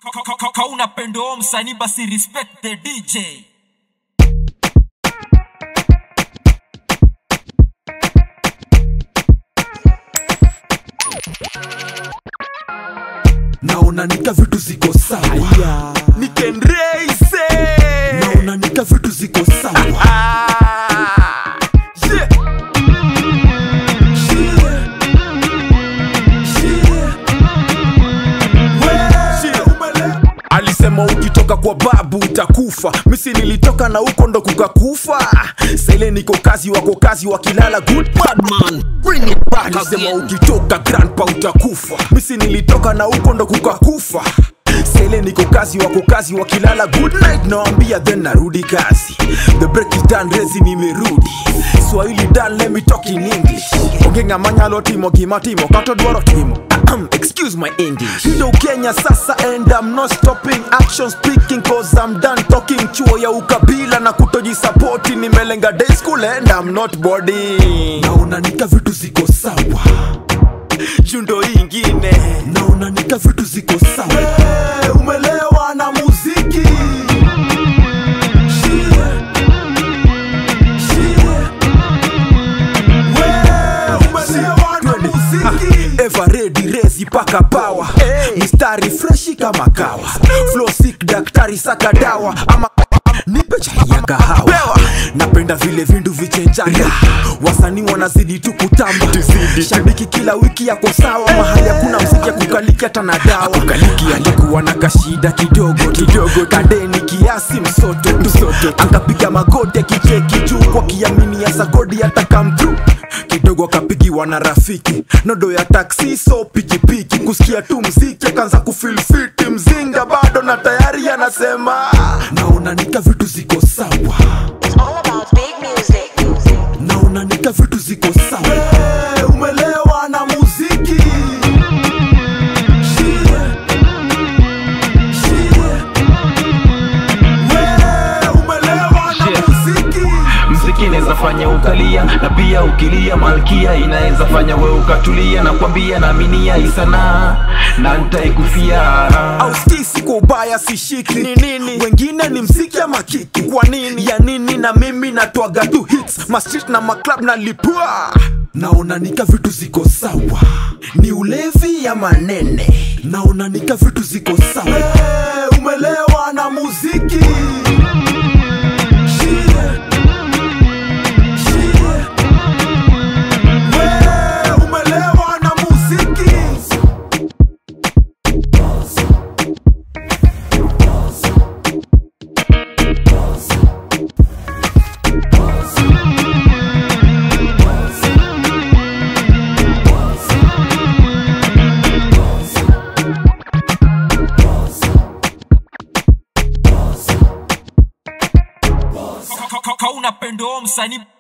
kauna pendo msanii basi respect the dj naona nika vitu ziko sawa nikenreise naona nika vitu ziko sawa yeah. alisema ukitoka kwa babu utakufa misi nilitoka na huko ndo kukakufa sele niko kazi wako kazi wakilala good bad man bring it back alisema ukitoka grandpa utakufa misi nilitoka na huko ndo kukakufa sele niko kazi wako kazi wakilala good night nawambia then narudi kazi the break is done rezi nimerudi swahili done let me talk in english ongenga manyalo timo gimatimo katodwaro timo Ahem, excuse my english ndo kenya sasa and i'm not stopping action speaking cause i'm done talking chuo ya ukabila na kutojisapoti nimelenga day school and i'm not boarding naona nika vitu ziko sawa jundo ingine naona nika vitu ziko sawa hey, umelewa na muziki everedi rezi paka pawa mistari freshi kama kawa flow sick daktari saka dawa ama nipe chai ya kahawa napenda vile vindu vichenjana wasanii wanazidi tu kutamba shabiki kila wiki yako sawa mahali hakuna mziki ya kukaliki hata na dawa kukaliki alikuwa na kashida kidogo kidogo kadeni kiasi msoto msoto akapiga magoti akicheki juu kwa kiamini ya sagodi hata come through kidogo akapigiwa na rafiki nodo ya taksi so pikipiki kusikia tu mziki akaanza kufilfiti mzinga bado na tayari anasema naona nika vitu ziko sawa It's all about big music. naona nika vitu ziko sawa hey, umelewa na muziki Hey, umelewa na muziki mziki inaweza fanya ukalia na pia ukilia malkia inaweza fanya we ukatulia na kwambia naaminia isanaa na ntaikufia au skisi kwa ubaya sishiki ni nini wengine ni mziki ama kiki kwa nini ya nini na mimi natwaga tu hits mastrit na maclub na lipua naona nika vitu ziko sawa ni ulevi ya manene naona nika vitu ziko sawa hey, umelewa na muziki Hey, umelewa na muziki kauna pendo msanii